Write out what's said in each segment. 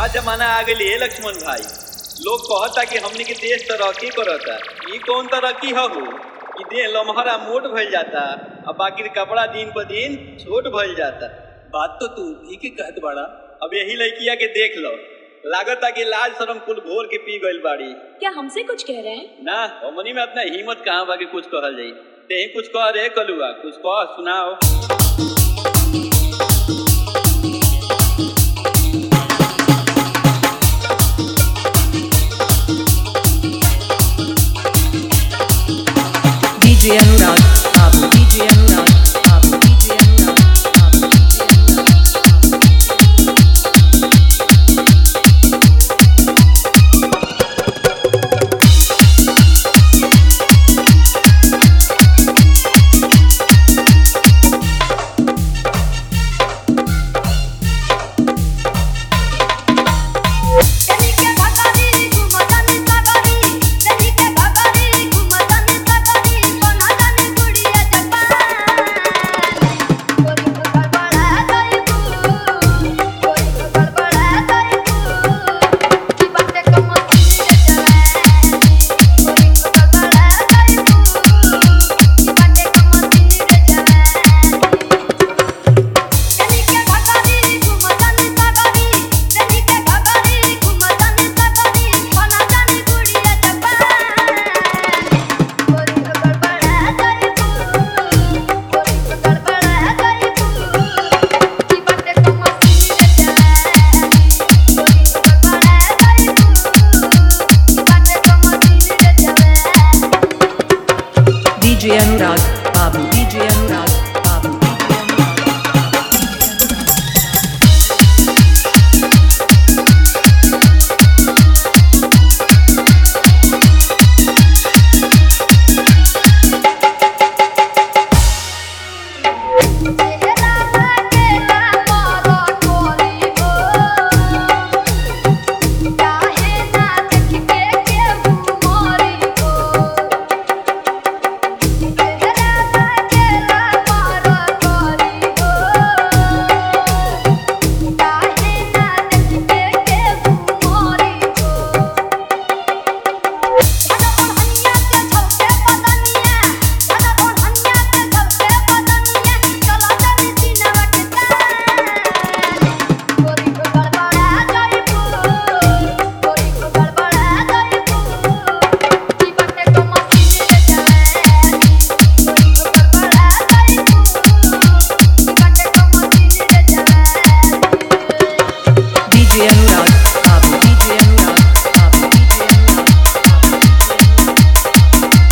जमाना आ गई है लक्ष्मण भाई लोग कहता कि हमने के देश तरक्की करता ई कौन तरक्की हो ई देह लम्हरा मोट भइल जाता अब बाकी कपड़ा दिन पर दिन छोट भइल जाता बात तो तू ठीक ही कहत बाड़ा अब यही लड़किया के देख लो लागता कि लाज शरम कुल घोर के पी गइल बाड़ी क्या हमसे कुछ कह रहे हैं ना हमनी में अपना हिम्मत कहाँ बा कि कुछ कहल जाई ते कुछ कह रे कलुआ कुछ कह सुनाओ DJ Anurag, Babu, DJ Anurag, Babu, DJ Anurag, Babu, DJ Anurag. चली के भगारी घुमतानी सगरी चली के भगारी घुमतानी सगरी कोना जाने गुड़िया जपान कोरी को गड़बड़ा गई तू कोरी को गड़बड़ा गई तू की बातें कम सुनी रे जवानी कोरी को गड़बड़ा गई तू की बातें कम सुनी रे जवानी चली के भगारी घुमतानी सगरी चली के भगारी घुमतानी सगरी कोना जाने गुड़िया जपान कोरी को गड़बड़ा गई तू कोरी को गड़बड़ा गई तू की बातें कम सुनी रे जवानी कोरी को गड़बड़ा गई तू की बातें कम सुनी रे जवानी DJ Anurag, Babu, DJ Anurag, Babu, DJ Anurag. चेहरा लागेला मोरो कोली हो काहे ना देख के केहू मोरी हो चेहरा लागेला मोरो कोली हो काहे ना देख के केहू मोरी हो दादा ओढ़निया के झलके बदनिया दादा ओढ़निया के झलके बदनिया चलो चली सीनवा के तान गोरी को गड़बड़ा गई तू गोरी को गड़बड़ा गई तू की बातें को मसीने रे जवानी गोरी को गड़बड़ा गई तू की बातें को मसीने रे जवानी DJ Anurag, Babu, DJ Anurag, Babu, DJ Anurag, Babu, DJ Anurag.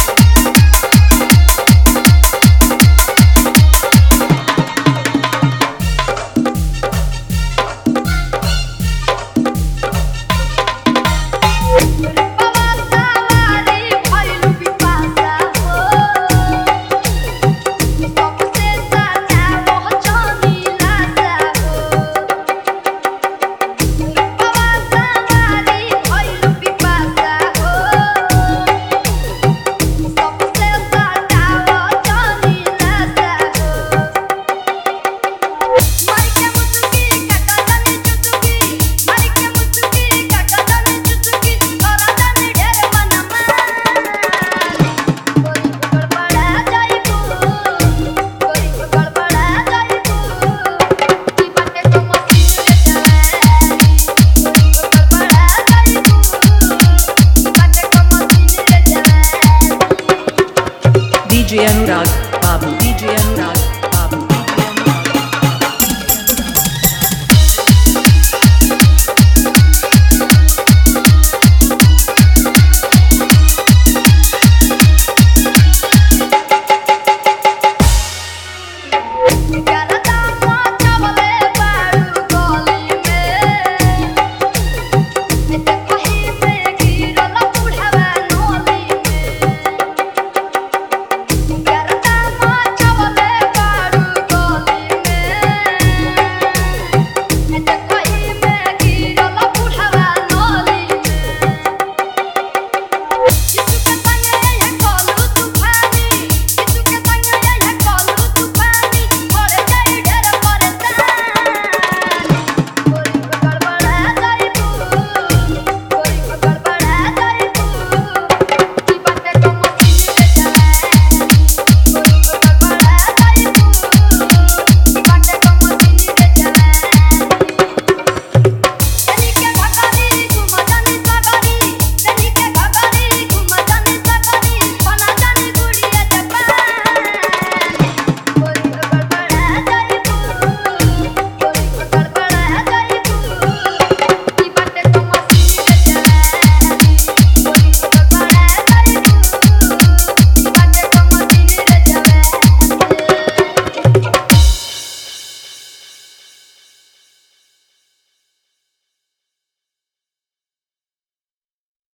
पवासावारी भइलु पिपासा हो सबसे साचा मोह जानी लासा हो पवासावारी भइलु पिपासा हो सबसे साचा मोह जानी लासा हो मारी के मुचुकी काका जानी चुचुकी मारी के मुचुकी काका जानी चुचुकी तोरा जानी ढेर मनमा कोरी को गड़बड़ा जाई तू कोरी को गड़बड़ा जाई तू की बातें को मसीन रे जवानी कोरी को गड़बड़ा जाई तू की बातें को मसीन रे जवानी DJ Anurag,